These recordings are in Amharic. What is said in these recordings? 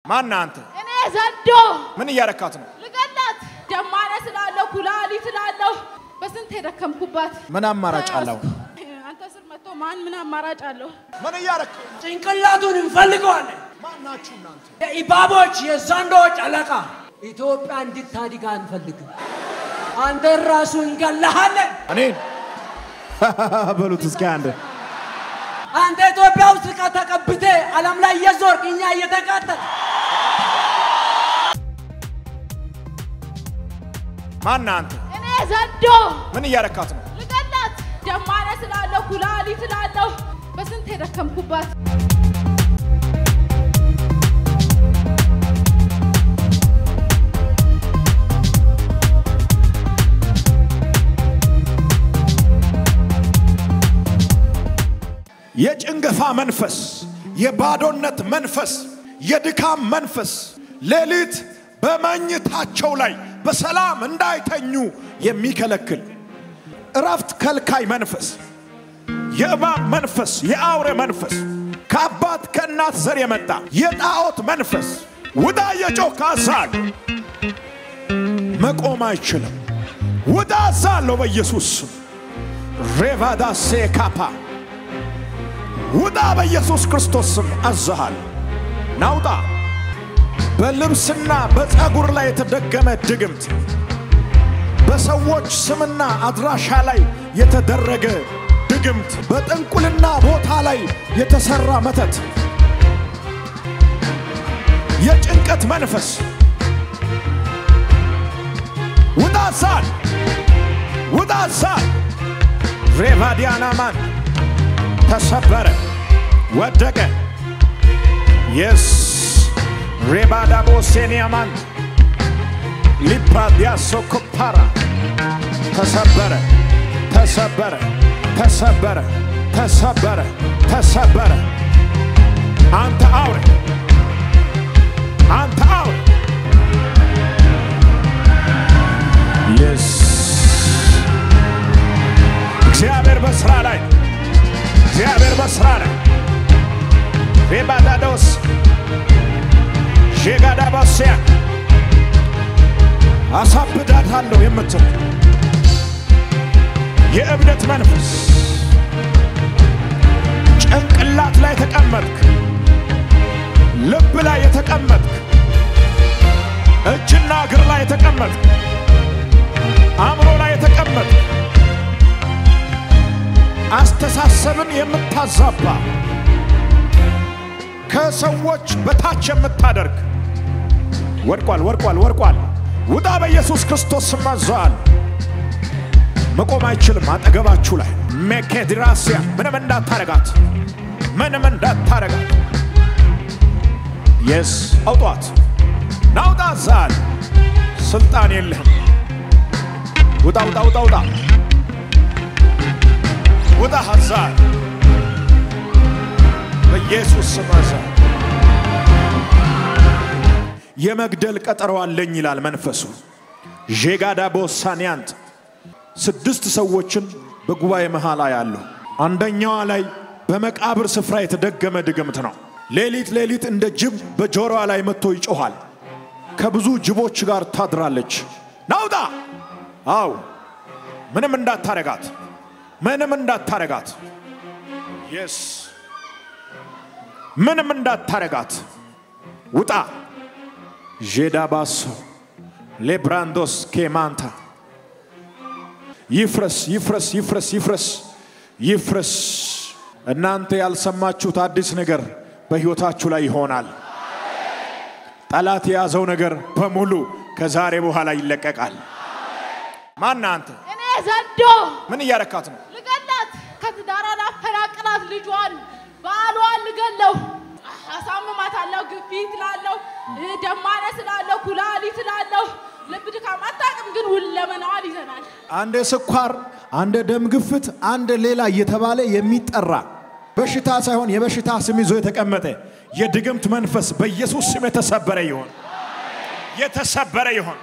ማን አንተ? እኔ ዘንዶ ምን እያረካት ነው? ልገላት ደማነ ስላለሁ ኩላሊት ስላለሁ በስንት የደከምኩባት ምን አማራጭ አለው? አንተ ስር መጥቶ ማን ምን አማራጭ አለው? ምን እያረክ ጭንቅላቱን እንፈልገዋለን። ማናችሁ እናንተ? የኢባቦች የዘንዶች አለቃ ኢትዮጵያ እንድታድግ አንፈልግም። አንተን ራሱ እንገላሃለን። እኔን በሉት እስኪ አንድ አንተ ኢትዮጵያ ውስጥ ተቀብቴ ዓለም ላይ እየዞርክ እኛ እየተቃጠል ማን አንተ? እኔ ዘንዶ ምን እያረካት ነው? ልገላት ደማነ ስላለሁ ኩላሊት ስላለሁ በስንት የደከምኩባት የጭንገፋ መንፈስ፣ የባዶነት መንፈስ፣ የድካም መንፈስ ሌሊት በመኝታቸው ላይ በሰላም እንዳይተኙ የሚከለክል እረፍት ከልካይ መንፈስ፣ የእባብ መንፈስ፣ የአውሬ መንፈስ፣ ከአባት ከእናት ዘር የመጣ የጣዖት መንፈስ ውዳ የጮክ አዛል መቆም አይችልም። ውዳ አዛለሁ በኢየሱስ ስም ሬቫዳ ሴካፓ ውጣ በኢየሱስ ክርስቶስ ስም አዝሃል። ናውጣ በልብስና በፀጉር ላይ የተደገመ ድግምት፣ በሰዎች ስምና አድራሻ ላይ የተደረገ ድግምት፣ በጥንቁልና ቦታ ላይ የተሰራ መተት፣ የጭንቀት መንፈስ ውጣ ዛል ውጣ ዛል ሬቫዲያናማን ተሰበረ፣ ወደቀ። የስ ሬባዳቦ ሴኒያማን ሊፓዲያሶ ኮፓራ ተሰበረ፣ ተሰበረ፣ ተሰበረ፣ ተሰበረ፣ ተሰበረ። አንተ አውሬ፣ አንተ አውሬ የስ እግዚአብሔር በስራ ላይ ነው። እግዚአብሔር በስራ ላይ ሬባዳዶስ ሼጋዳባስያ አሳብዳታለሁ የምትል የእብደት መንፈስ ጭንቅላት ላይ ተቀመጥክ፣ ልብ ላይ የተቀመጥክ፣ እጅና እግር ላይ የተቀመጥክ፣ አእምሮ ላይ የተቀመጥክ አስተሳሰብን የምታዛባ ከሰዎች በታች የምታደርግ ወድቋል፣ ወድቋል፣ ወድቋል። ውጣ በኢየሱስ ክርስቶስ ስም አዘዋል። መቆም አይችልም። አጠገባችሁ ላይ ሜኬድራሲያ ምንም እንዳታረጋት፣ ምንም እንዳታረጋት። የስ አውጧት፣ ናውጣ ዛል ስልጣን የለህም። ውጣ፣ ውጣ፣ ውጣ፣ ውጣ ውጣ ሐዛር በኢየሱስ ስም አዛር የመግደል ቀጠሮ አለኝ ይላል መንፈሱ። ዤጋዳ ቦሳኒያንት ስድስት ሰዎችን በጉባኤ መሃል ያለው አንደኛዋ ላይ በመቃብር ስፍራ የተደገመ ድግምት ነው። ሌሊት ሌሊት እንደ ጅብ በጆሮዋ ላይ መጥቶ ይጮኋል። ከብዙ ጅቦች ጋር ታድራለች። ናውጣ! አው ምንም እንዳታረጋት ምንም እንዳታረጋት የስ ምንም እንዳታረጋት ውጣ ዤዳባሶ ሌብራንዶስ ኬማንታ ይፍረስ ይፍረስ ይፍረስ ይፍረስ ይፍረስ እናንተ ያልሰማችሁት አዲስ ነገር በሕይወታችሁ ላይ ይሆናል ጠላት የያዘው ነገር በሙሉ ከዛሬ በኋላ ይለቀቃል ማን አንተ እኔ ዘንዶ ምን እያረካት ነው ልገላት ከትዳሯ ላፈናቅላት ልጇን ባሏን ልገለው አሳምማታለሁ። ግፊት ላለው ደማነ ስላለው ኩላሊት ስላለው ልብ ድካም አታውቅም፣ ግን ሁለመናዋን ይዘናል። አንድ ስኳር፣ አንድ ደም ግፍት፣ አንድ ሌላ እየተባለ የሚጠራ በሽታ ሳይሆን የበሽታ ስም ይዞ የተቀመጠ የድግምት መንፈስ በኢየሱስ ስም የተሰበረ ይሆን፣ የተሰበረ ይሆን።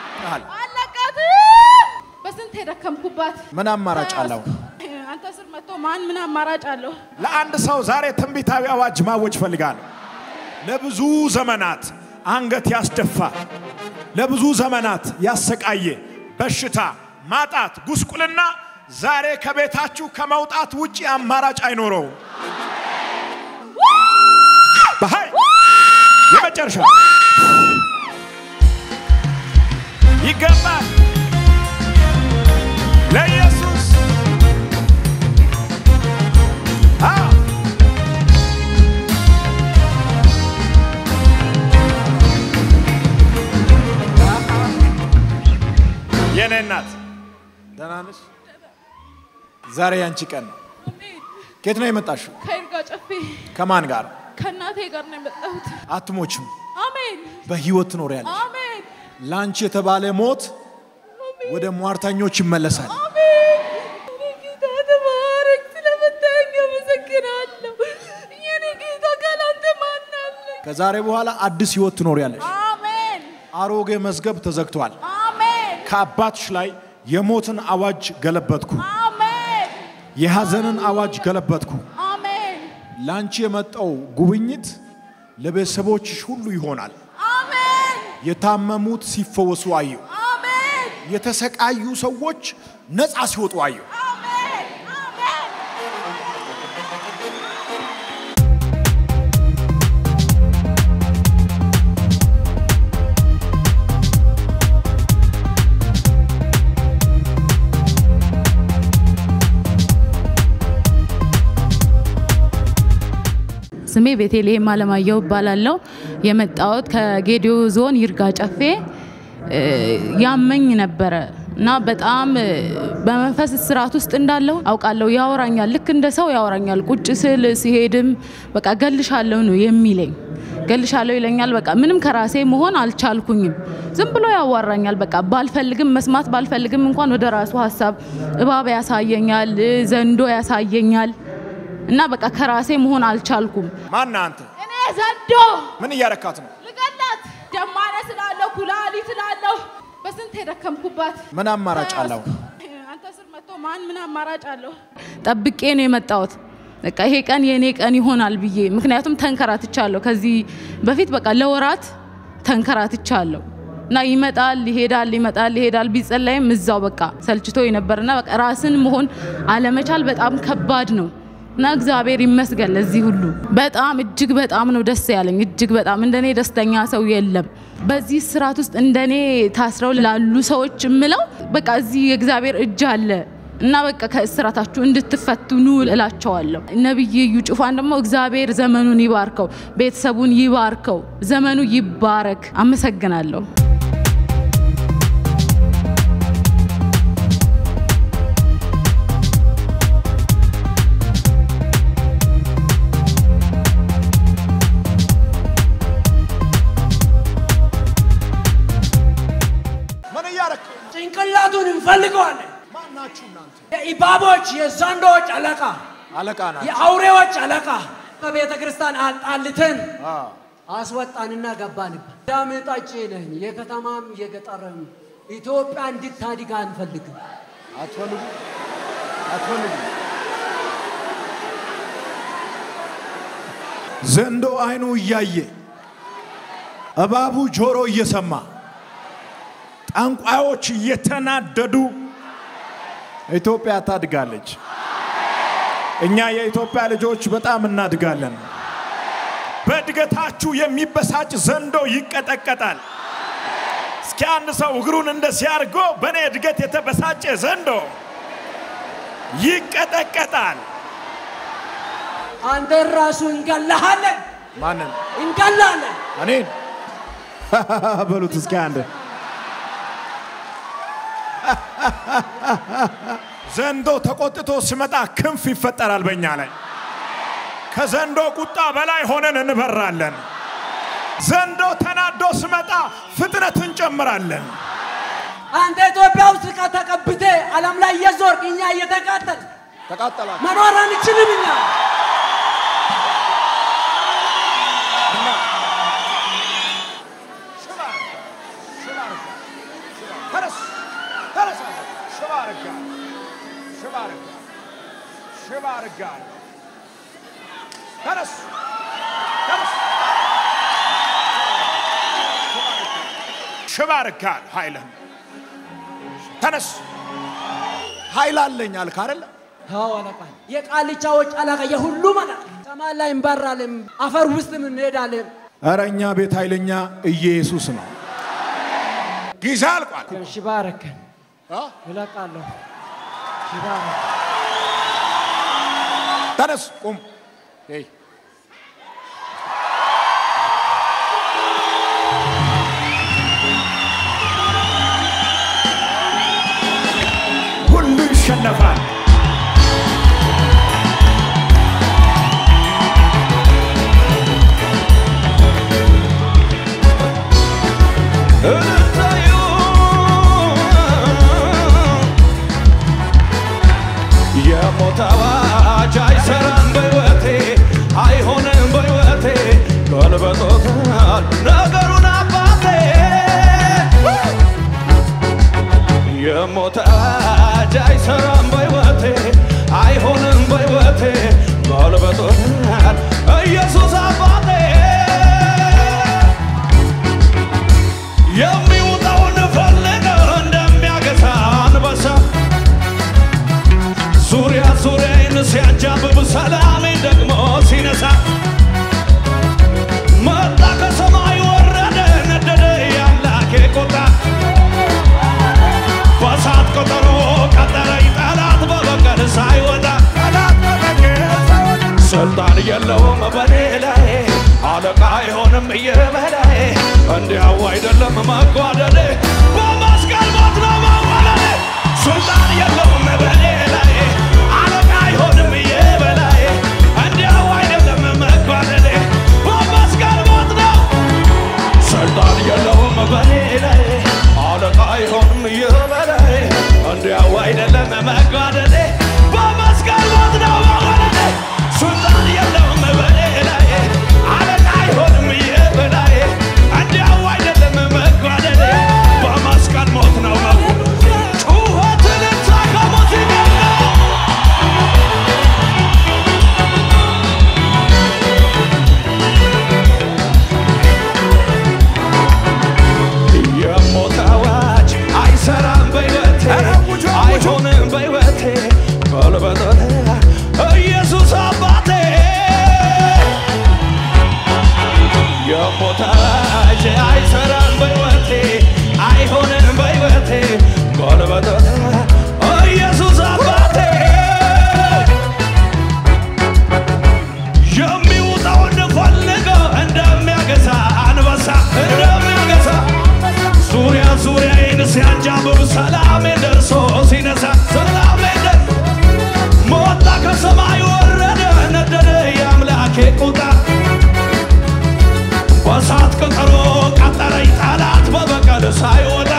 አለቃትም በስንት የደከምኩባት ምን አማራጭ አለው? አንተ ስር መጥቶ ማን ምን አማራጭ አለው? ለአንድ ሰው ዛሬ ትንቢታዊ አዋጅ ማወጅ ፈልጋለሁ። ለብዙ ዘመናት አንገት ያስደፋ ለብዙ ዘመናት ያሰቃየ በሽታ፣ ማጣት፣ ጉስቁልና ዛሬ ከቤታችሁ ከመውጣት ውጪ አማራጭ አይኖረውም። በኃይል የመጨረሻ ይገባል ለኢየሱስ አዎ የኔ እናት ደህና ነሽ? ዛሬ ያንቺ ቀን ነው። ከየት ነው የመጣሽው? ከይርጋ ጨፌ ከማን ጋር? ከእናቴ ጋር ነው የመጣሁት። አትሞችም፣ አሜን በህይወት ትኖሪያለሽ። አሜን ለአንቺ የተባለ ሞት ወደ ሟርተኞች ይመለሳል። አሜን። የኔ ጌታ ተባረክ። ስለመታየኝ አመሰግናለሁ። የኔ ጌታ ካላንተ ማን አለ? ከዛሬ በኋላ አዲስ ህይወት ትኖሪያለሽ። አሜን አሮጌ መዝገብ ተዘግቷል። አሜን ከአባትሽ ላይ የሞትን አዋጅ ገለበጥኩ። አሜን የሐዘንን አዋጅ ገለበጥኩ። አሜን ለአንቺ የመጣው ጉብኝት ለቤተሰቦችሽ ሁሉ ይሆናል። አሜን የታመሙት ሲፈወሱ አየሁ። አሜን የተሰቃዩ ሰዎች ነፃ ሲወጡ አየሁ። አሜን አሜን ስሜ ቤተልሔም አለማየሁ እባላለሁ። የመጣሁት ከጌዲዮ ዞን ይርጋ ጨፌ እ፣ ያመኝ ነበረ እና በጣም እ፣ በመንፈስ እስራት ውስጥ እንዳለሁ አውቃለሁ። ያወራኛል፣ ልክ እንደ ሰው ያወራኛል። ቁጭ ስል ሲሄድም በቃ ገልሻለሁ ነው የሚለኝ። ገልሻለሁ ይለኛል። በቃ ምንም ከራሴ መሆን አልቻልኩኝም። ዝም ብሎ ያዋራኛል። በቃ ባልፈልግም መስማት ባልፈልግም እንኳን ወደ ራሱ ሀሳብ እባብ ያሳየኛል፣ እ፣ ዘንዶ ያሳየኛል እና በቃ ከራሴ መሆን አልቻልኩም። ማን አንተ? እኔ ዘንዶ ምን እያረካት ነው? ልገላት ደማነ ስላለሁ ኩላሊት ስላለሁ በስንት የደከምኩባት ምን አማራጭ አለው? አንተ ስር መጥቶ ማን ምን አማራጭ አለው? ጠብቄ ነው የመጣሁት። በቃ ይሄ ቀን የኔ ቀን ይሆናል ብዬ ምክንያቱም ተንከራትቻለሁ። ከዚህ በፊት በቃ ለወራት ተንከራትቻለሁ እና ይመጣል ይሄዳል፣ ይመጣል ይሄዳል። ቢጸለይም እዛው በቃ ሰልችቶ ነበርና በቃ ራስን መሆን አለመቻል በጣም ከባድ ነው እና እግዚአብሔር ይመስገን ለዚህ ሁሉ በጣም እጅግ በጣም ነው ደስ ያለኝ። እጅግ በጣም እንደኔ ደስተኛ ሰው የለም። በዚህ ስርዓት ውስጥ እንደኔ ታስረው ላሉ ሰዎች የምለው በቃ እዚህ የእግዚአብሔር እጅ አለ እና በቃ ከእስራታችሁ እንድትፈቱ ኑ እላቸዋለሁ። ነቢይ እዩ ጩፋን ደግሞ እግዚአብሔር ዘመኑን ይባርከው፣ ቤተሰቡን ይባርከው፣ ዘመኑ ይባረክ። አመሰግናለሁ። ምን እያረክ? ጭንቅላቱን እንፈልገዋለን። ማናችሁ እናንተ? የኢባቦች የዘንዶዎች አለቃ፣ አለቃ ናት። የአውሬዎች አለቃ በቤተ ክርስቲያን አጣልተን አ፣ አስወጣንና ገባንበት። ዳም ጠጪ ነኝ፣ የከተማም የገጠርም ኢትዮጵያ እንድታድግ አንፈልግም። አትፈልጉ አትፈልጉ። ዘንዶ አይኑ እያየ እባቡ ጆሮ እየሰማ ጠንቋዮች እየተናደዱ ኢትዮጵያ ታድጋለች። እኛ የኢትዮጵያ ልጆች በጣም እናድጋለን። በእድገታችሁ የሚበሳጭ ዘንዶ ይቀጠቀጣል። እስኪ አንድ ሰው እግሩን እንደዚህ አድርጎ በእኔ እድገት የተበሳጨ ዘንዶ ይቀጠቀጣል። አንተን ራሱ እንገላሃለን፣ ማንን? እንገላለን። እኔን በሉት እስኪ አንድ ዘንዶ ተቆጥቶ ሲመጣ ክንፍ ይፈጠራል በእኛ ላይ። ከዘንዶ ቁጣ በላይ ሆነን እንበራለን። ዘንዶ ተናዶ ሲመጣ ፍጥነት እንጨምራለን። አንተ ኢትዮጵያ ውስጥ ዕቃ ተቀብቴ ዓለም ላይ እየዞርክ እኛ እየተቃጠል ተቃጠላችሁ መኖር አንችልም እኛ ተነስ ተነስ አንተ። ሽባ አረጋል ሽባ አረጋል ሽባ አረጋል ተነስ ተነስ ሽባ አርጋል ኃይልህን ተነስ ኃይል አለኝ አልክ አይደለ? አዎ አለቃ፣ የቃልቻዎች አለቃ፣ የሁሉም አለቃ። ሰማይ ላይ እንበራለን፣ አፈር ውስጥ እንሄዳለን። ኧረ እኛ ቤት ኃይለኛ ኢየሱስ ነው። ጊዜ አልቋል። ሽባ አረከን እለቃለሁ። ሽባ አረከን። ተነስ ቁም። ሄይ ሁሉ ይሸነፋል። የሞት አዋጅ አይሰራም በሕይወቴ አይሆንም በሕይወቴ ገልበጦታል ነገሩን አባቴ የሞት አዋጅ አይሰራም በሕይወቴ አይሆንም በሕይወቴ ገልበጦታል ኢየሱስ አባቴ የሚውጠውን ፈልገው እንደሚያገሳ አንበሳ ዙሪያ ዙሪያዬን ሲያጃብብ ሰላሜን ደግሞ ሲነሳ መጣ ከሰማይ ወረደ ነደደ የአምላኬ ቁጣ በሳት ቆጠሮ ቀጠረኝ ጠላት በበቀል ሳይወጣ ስልጣን የለውም በኔ ላይ አለቃ አይሆንም እየበላይ እንዲያው አይደለም መጓደል በመስቀል ሞት ነው መወለድ ስልጣን የለውም በኔ ላይ አለቃ አይሆንም እየበላይ እንዲያው አይደለም መጓደል በመስቀል ሞት ነው ስልጣን የለውም በኔ ላይ አለቃ አይሆንም የበላይ እንዲያው አይደለም መጓደሌ በመስቀል ሞት ነው መወለዴ ስልጣን የለውም በኔ ላይ አለቃ አይሆንም የበላይ እንዲያው አይደለም መጓደሌ በመስቀል ሞት ነው መወለዴ ጩኸትን ከሞት ይገኛል የሞት አዋጅ አይሰራም በሕይወቴ አይሆንም በሕይወቴ ጎልበቶቴ ኢየሱስ አባቴ የሞት አዋጅ አይሰራም በሕይወቴ አይሆንም በሕይወቴ ጎልበቶቴ ኢየሱስ አባቴ የሚውጠውን ፈልገው እንደሚያገሳ አንበሳ እንደሚያገሳ ዙሪያ ዙሪያዬን ሲያንጃብብ ሰላሜ ደርሶ ሲነሳ ሰላሜ ደርሶ መጣ ከሰማይ ወረደ ነደደ የአምላኬ ቁጣ በሳት ቀጠሮ ቀጠረኝ ጠላት በበቀል ሳይወጣ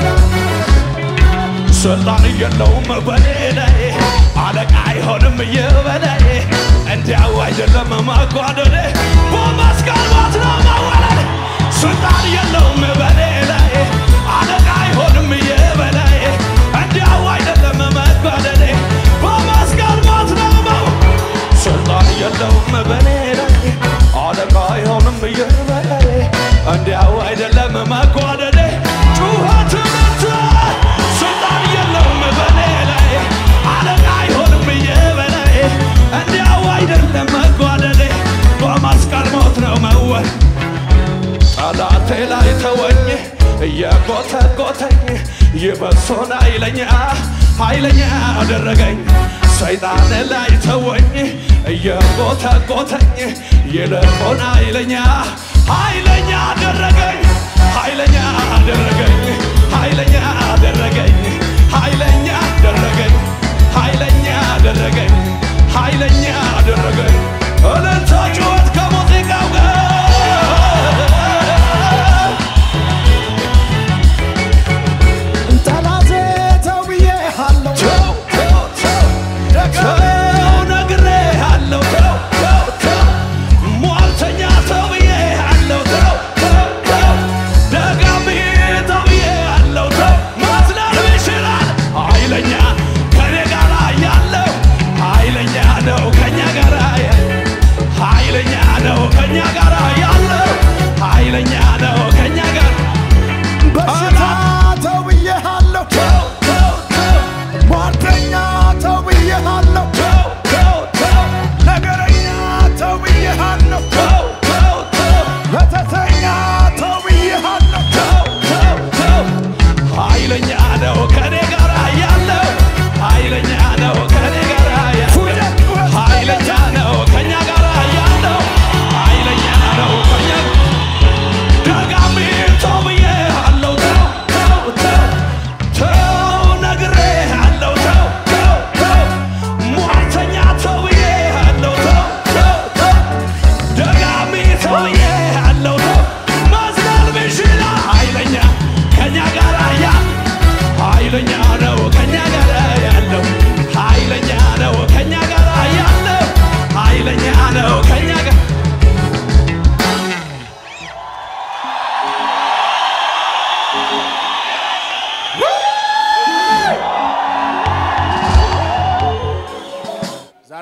ስልጣን የለውም በኔ ላይ አለቃ አይሆንም የበላይ እንዲያው አይደለም ማጓደል በመስቀል ሞት ነው መወለድ ስልጣን የለውም በኔ ላይ አለቃ አይሆንም የበላይ እንዲያው አይደለም መጓደል በመስቀል ሞት ነው መው ስልጣን የለውም በኔ ላይ አለቃ አይሆንም የበላይ እንዲያው አይደለም መጓደል ጩኸት መታ ስልጣን የለውም በኔ ላይ አለቃ አይሆንም የበላይ እንዲያው አይደለም መጓደሌ በመስቀል ሞት ነው መወል ጠላቴ ላይ ተወኝ እየጎተጎተኝ ይበሶን ኃይለኛ ኃይለኛ አደረገኝ ሰይጣን ላይ ተወኝ እየጎተጎተኝ ይልቁን ኃይለኛ ኃይለኛ አደረገኝ ኃይለኛ አደረገኝ ኃይለኛ አደረገኝ ኃይለኛ አደረገኝ ኃይለኛ አደረገኝ ኃይለኛ አደረገኝ እልልታ ጩኸት ከሙዚቃው ጋር ጠላቴ ተው ብዬሃለሁ፣ ተው ተው ተው ተው ነግሬሃለሁ ተው ተው ተው ሟርተኛ ተው ብዬሃለሁ ተው ተው ተው ደጋሚ ተው ብዬሃለሁ ተው ማስላል ይችላል ኃይለኛ ከኔ ጋር ያለው ኃይለኛ ነው ከኛ ጋር ያለው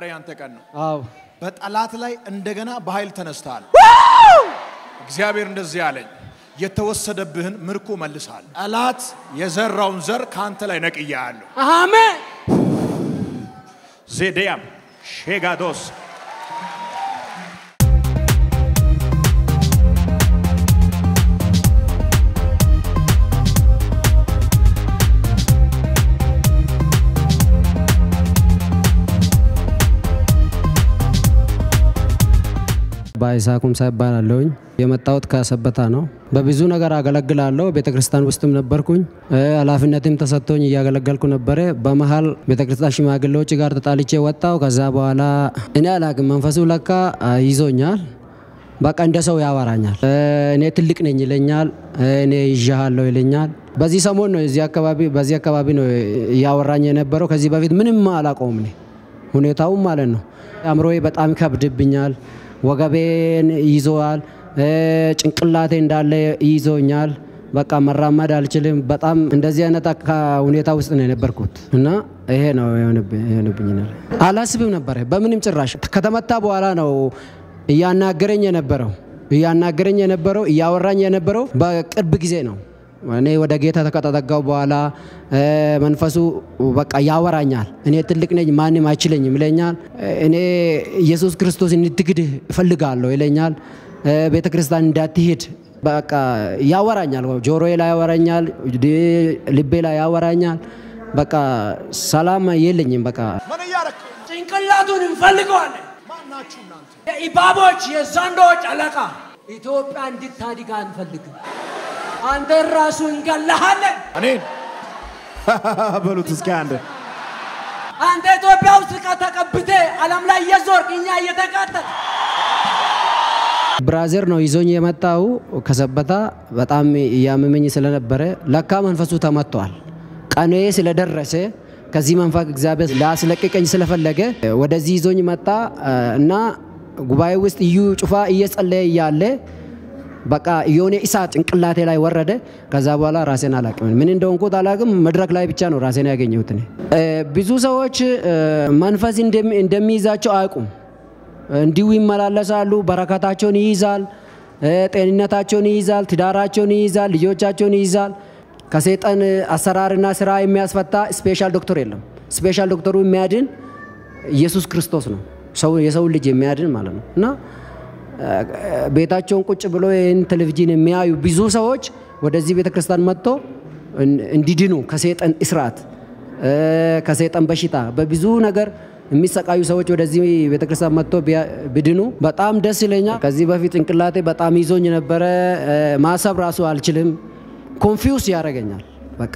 ዛሬ ያንተ ቀን ነው። አዎ በጠላት ላይ እንደገና በኃይል ተነስተሃል። እግዚአብሔር እንደዚህ አለኝ፣ የተወሰደብህን ምርኮ መልሳል። ጠላት የዘራውን ዘር ከአንተ ላይ ነቅያለሁ። አሜን ዜዴያም ሼጋዶስ ባይሳ ኩምሳ ይባላለሁኝ። የመጣሁት ከሰበታ ነው። በብዙ ነገር አገለግላለሁ። ቤተ ክርስቲያን ውስጥም ነበርኩኝ። እ፣ ኃላፊነትም ተሰጥቶኝ እያገለገልኩ ነበረ። በመሀል ቤተ ክርስቲያን ሽማግሌዎች ጋር ተጣልቼ ወጣው። ከዛ በኋላ እኔ አላቅም መንፈሱ ለካ አ፣ ይዞኛል። በቃ እንደ ሰው ያወራኛል። እ፣ እኔ ትልቅ ነኝ ይለኛል። እ፣ እኔ ይዣሃለሁ ይለኛል። በዚህ ሰሞን ነው እዚህ አካባቢ በዚህ አካባቢ ነው እያወራኝ የነበረው። ከዚህ በፊት ምንም አላውቀውም እኔ ሁኔታውም ማለት ነው። አእምሮዬ በጣም ይከብድብኛል። ወገቤን ይዞዋል። እ፣ ጭንቅላቴ እንዳለ ይዞኛል። በቃ መራመድ አልችልም። በጣም እንደዚህ አይነት አካ- ሁኔታ ውስጥ ነው የነበርኩት እና ይሄ ነው የሆነብኝ የሆነብኝ ነገር። አላስብም ነበረ በምንም ጭራሽ። ከተመታ በኋላ ነው እያናገረኝ የነበረው እያናገረኝ የነበረው እያወራኝ የነበረው በቅርብ ጊዜ ነው። እኔ ወደ ጌታ ከተጠጋው በኋላ እ፣ መንፈሱ በቃ ያወራኛል። እኔ ትልቅ ነኝ፣ ማንም አይችለኝም ይለኛል። እኔ ኢየሱስ ክርስቶስ እንድትክድህ እፈልጋለሁ ይለኛል። እ፣ ቤተ ክርስቲያን እንዳትሄድ በቃ ያወራኛል። ጆሮዬ ላይ ያወራኛል፣ ድ- ልቤ ላይ ያወራኛል። በቃ ሰላም የለኝም። በቃ ምን እያረክ ጭንቅላቱን እንፈልገዋለን። ማናችሁ እናንተ? የኢባቦች የዘንዶች አለቃ ኢትዮጵያ እንድታድግ አንፈልግም። አንተን ራሱ እንገላሃለን። እኔን በሉት እስኪ አንድ አንተ ኢትዮጵያ ውስጥ ተቀብቴ ዓለም ላይ እየዞርክ እኛ እየተቃጠል ብራዘር ነው ይዞኝ የመጣው ከሰበታ በጣም እያመመኝ ስለነበረ ለካ መንፈሱ ተመቷል። ቀኔ ስለደረሰ ከዚህ መንፈስ እግዚአብሔር ሊያስለቅቀኝ ስለፈለገ ወደዚህ ይዞኝ መጣ እና ጉባኤ ውስጥ እዩ ጩፋ እየጸለየ እያለ በቃ የሆነ እሳት ጭንቅላቴ ላይ ወረደ። ከዛ በኋላ ራሴን አላቅም፣ ምን እንደሆንኩት አላቅም። መድረክ ላይ ብቻ ነው ራሴን ያገኘሁት። እኔ እ፣ ብዙ ሰዎች እ፣ መንፈስ እንደሚ- እንደሚይዛቸው አያውቁም። እንዲሁ ይመላለሳሉ። በረከታቸውን ይይዛል፣ እ፣ ጤንነታቸውን ይይዛል፣ ትዳራቸውን ይይዛል፣ ልጆቻቸውን ይይዛል። ከሰይጣን አሰራርና ስራ የሚያስፈታ ስፔሻል ዶክተር የለም። ስፔሻል ዶክተሩ የሚያድን ኢየሱስ ክርስቶስ ነው። ሰው የሰው ልጅ የሚያድን ማለት ነው እና እ፣ ቤታቸውን ቁጭ ብሎ ይህን ቴሌቪዥን የሚያዩ ብዙ ሰዎች ወደዚህ ቤተ ክርስቲያን መጥቶ እን- እንዲድኑ ከሰይጣን እስራት እ፣ ከሰይጣን በሽታ በብዙ ነገር የሚሰቃዩ ሰዎች ወደዚህ ቤተ ክርስቲያን መጥቶ ቢያ- ቢድኑ በጣም ደስ ይለኛል። ከዚህ በፊት ጭንቅላቴ በጣም ይዞኝ ነበረ። እ፣ ማሰብ ራሱ አልችልም። ኮንፊውስ ያደርገኛል። በቃ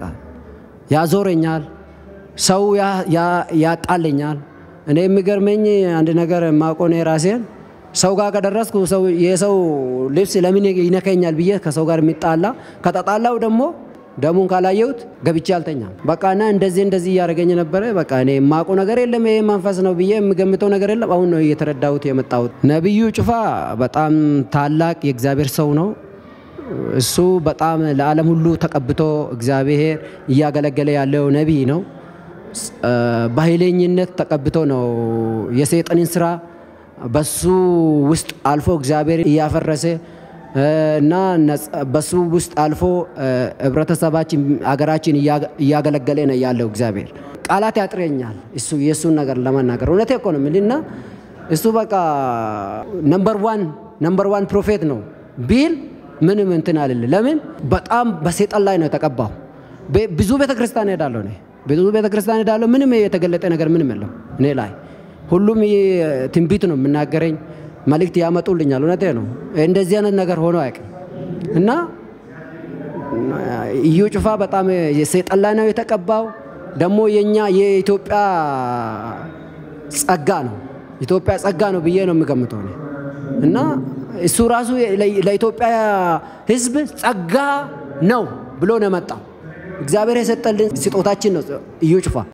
ያዞረኛል። ሰው ያ- ያ- ያጣለኛል። እኔ የሚገርመኝ አንድ ነገር የማውቀው እኔ ራሴን ሰው ጋር ከደረስኩ ሰው የሰው ልብስ ለምን ይነከኛል ብዬ ከሰው ጋር የሚጣላ ከተጣላው ደግሞ ደሙን ካላየሁት ገብቼ አልተኛም። በቃ እና እንደዚህ እንደዚህ እያደረገኝ ነበረ። በቃ እኔ የማውቀው ነገር የለም ይሄ መንፈስ ነው ብዬ የምገምተው ነገር የለም። አሁን ነው እየተረዳሁት የመጣሁት። ነቢዩ ጩፋ በጣም ታላቅ የእግዚአብሔር ሰው ነው። እሱ በጣም ለዓለም ሁሉ ተቀብቶ እግዚአብሔር እያገለገለ ያለው ነቢይ ነው። እ፣ በኃይለኝነት ተቀብቶ ነው የሰይጣንን ስራ በሱ ውስጥ አልፎ እግዚአብሔር እያፈረሰ እ፣ እና ነጻ- በሱ ውስጥ አልፎ እ፣ ህብረተሰባችን አገራችን እያ- እያገለገለ ነው ያለው እግዚአብሔር። ቃላት ያጥረኛል እሱ የእሱን ነገር ለመናገር እውነቴ እኮ ነው የምልህ እና እሱ በቃ ነምበር ዋን ነምበር ዋን ፕሮፌት ነው ቢል ምንም እንትን አልል። ለምን በጣም በሰይጣን ላይ ነው የተቀባው። ቤ- ብዙ ቤተ ክርስቲያን ሄዳለሁ እኔ ብዙ ቤተ ክርስቲያን ሄዳለሁ። ምንም የተገለጠ ነገር ምንም የለም እኔ ላይ። ሁሉም ይህ ትንቢት ነው የምናገረኝ፣ መልእክት ያመጡልኛል። እውነቴ ነው። እንደዚህ አይነት ነገር ሆኖ አያውቅም እና እዩ ጩፋ በጣም የሰይጣን ላይ ነው የተቀባው። ደግሞ የኛ የኢትዮጵያ ጸጋ ነው ኢትዮጵያ ጸጋ ነው ብዬ ነው የምገምተው እኔ እና እሱ ራሱ ለ- ለኢትዮጵያ ሕዝብ ጸጋ ነው ብሎ ነው የመጣው። እግዚአብሔር የሰጠልን ስጦታችን ነው እዩ ጩፋ